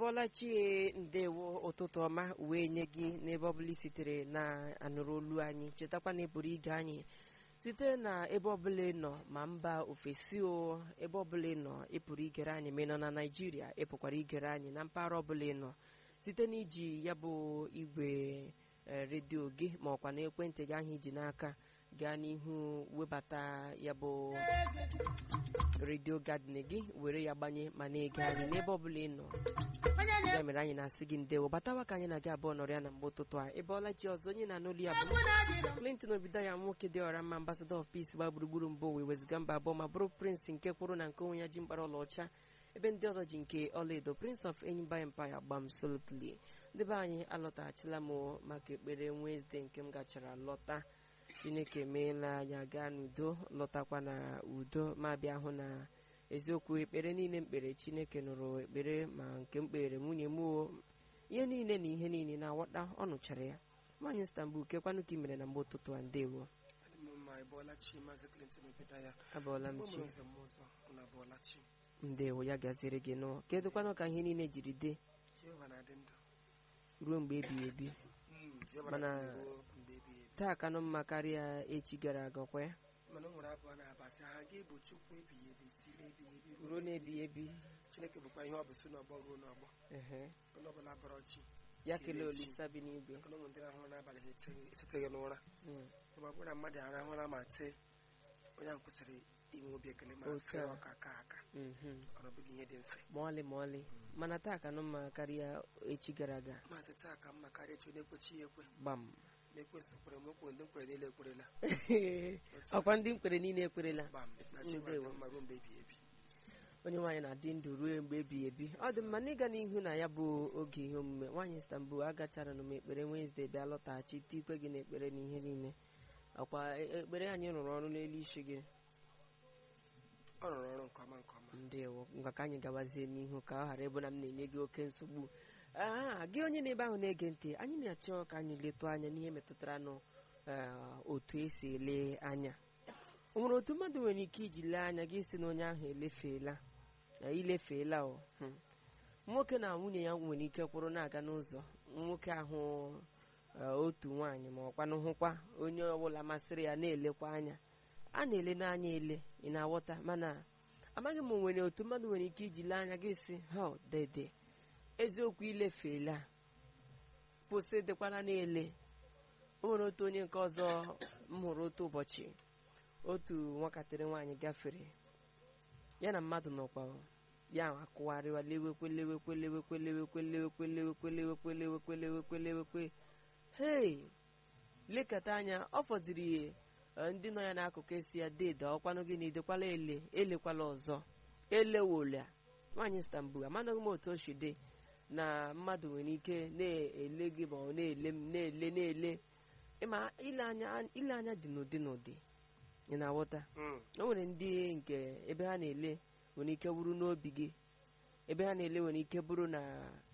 bọọla chie ndewo ụtụtụ ọma wee nye gị n'ebe ọbụla i sitere na-anụrụ olu anyị chetakwa na ịpụrụ ige anyị site na ebe ọbụla ị nọ ma mba ofesi o ebe ọbụla ị nọ ịpụrụ igere anyị ma ị nọ na naijiria ịpụkwara igere anyị na mpaghara ọbụla ị nọ site n'iji ya bụ igwe eh, redio gị ma ọkwa na ekwentị gị ahụ iji n'aka gaa n'ihu webata ya bụ redio gadin gị were ya gbanye ma na-ege anyị n'ebe ọbụla ị nọ ya mere anyị na-asị gị ndewo batawa ka anyị na gị abụọ nọrọ ya na mgbe ụtụtụ a ebe ọla ji ọzọ onye na-anụ olu ya bụ Clinton obido ya nwoke dị ọra mma ambassador of peace gba gburugburu mbụ wee wezụga mba abụọ ma bụrụ prince nke kwụrụ na nke onwe ya ji mkpara ọlaọcha ebe ndị ọzọ ji nke ọlaedo prince of enyimba empire gbam solutly ndị be anyị alọtaghachila m maka ekpere Wednesday nke m gachara lọta chineke emeela anyị aga n'udo lọtakwa na udo ma bịa hụ na eziokwu ekpere niile mkpere chineke nụrụ ekpere ma nke m kpere nwunye m o ihe niile na ihe niile na-awọta ọ nụchara ya nwaanyị Istanbul kekwanụ ka ị mere na mgbe ụtụtụ a ndewo Adị m mma ịbọọla chi maazị Clinton obido ya abụọla m Igbo chi mụrụ nze m ụzọ unu abụọla chi ndewo ya gaziere gị nụ kedụkwanụ ka ihe niile jiri dị Jehova na-adị ndụ ruo mgbe ebighị ebi Mm, Jehova Mana- na-adị ndụ ruo mgbe ebighị ebi taa kanụ mma karịa echi gara aga kwa ya mana o nwere abụọ na-abasị ha ga-ebu Chukwu ebighị ebi si ebighị ebi ruo na-ebighị ebi Chineke bụkwa ihe ọ bụ si n'ọgbọ ruo n'ọgbọ ehe onye ọbụla bọrọ chi ya kelee olisa bi n'igwe maka na ụmụ ndị rahụrụ n'abalị ha ete- eteteghị n'ụra Mm. ma ọ bụrụ na mmadụ arahụra ma tee onye ahụ kwesịrị inwe obi ekele ma Otu fere a. ọka aka aka Mhm. ọ na ọ bụghị ihe dị mfe ma ọlị ma ọlị mana taa kanụ mma karịa echi gara aga maazị taa ka mma karịa echi onye ekwechi ya ekwe gbam na-ekwesị kwere m okwu ndị m kwere niile ekwerela ọkwa ndị mkpere niile ekwerela gbam na chi gwara Ndewo. dị mma ruo mgbe ebighị ebi onye nwaanyị na-adị ndụ ruo mgbe ebighị ebi ọ dị mma n'ịga n'ihu na ya bụ oge ihe omume nwaanyị Istanbul agachara m ekpere Wednesday bịa lọtaghachi tikwe gị na ekpere na ihe niile ọkwa e- ekpere anyị rụrụ ọrụ n'elu isi gị ọ rụrụ ọrụ nke ọma nke ọma ndewo ngwa ka anyị gawazie n'ihu ka ọ ghara ịbụ na m na-enye gị oke nsogbu aa gị onye na-ebe ahụ na-ege ntị anyị na-achọ ka anyị letụ anya n'ihe metụtara nụ eh, otu esi ele anya o nwere otu mmadụ nwere ike iji lee anya gị si na onye ahụ elefeela na ilefeela o hmm. nwoke na nwunye ya nwere ike kwụrụ na-aga n'ụzọ nwoke ahụ eh, otu nwaanyị ma ọkwanụ hụkwa onye ọbụla masịrị ya na-elekwa anya a na-ele n'anya ele ị na-aghọta mana amaghị m nwere otu mmadụ nwere ike iji lee anya gị si ha dede eziokwu ilefeela kwụsị dịkwara na-ele o nwere otu onye nke ọzọ m hụrụ otu ụbọchị otu nwatakịrị nwaanyị gafere ya na mmadụ nọkwa ya akụgharịwa lewekwe lewekwe lewekwe lewekwe lewekwe lewekwe lewekwe lewekwe lewekwe lewekwe hei lekọta anya ọ fọdụrụ ihe eh, ndị nọ ya n'akụkụ esi ya dede ọkwanụ gị na idekwala ele elekwala ọzọ elewola nwaanyị Istanbul amanaghị m otu o si dị na mmadụ nwere ike na-ele gị ma ọ na-ele m na-ele na-ele ịma ile anya ile anya dị n'ụdị n'ụdị ị na-aghọta Mm, o nwere ndị nke ebe ha na-ele nwere ike bụrụ n'obi gị ebe ha na-ele nwere ike bụrụ na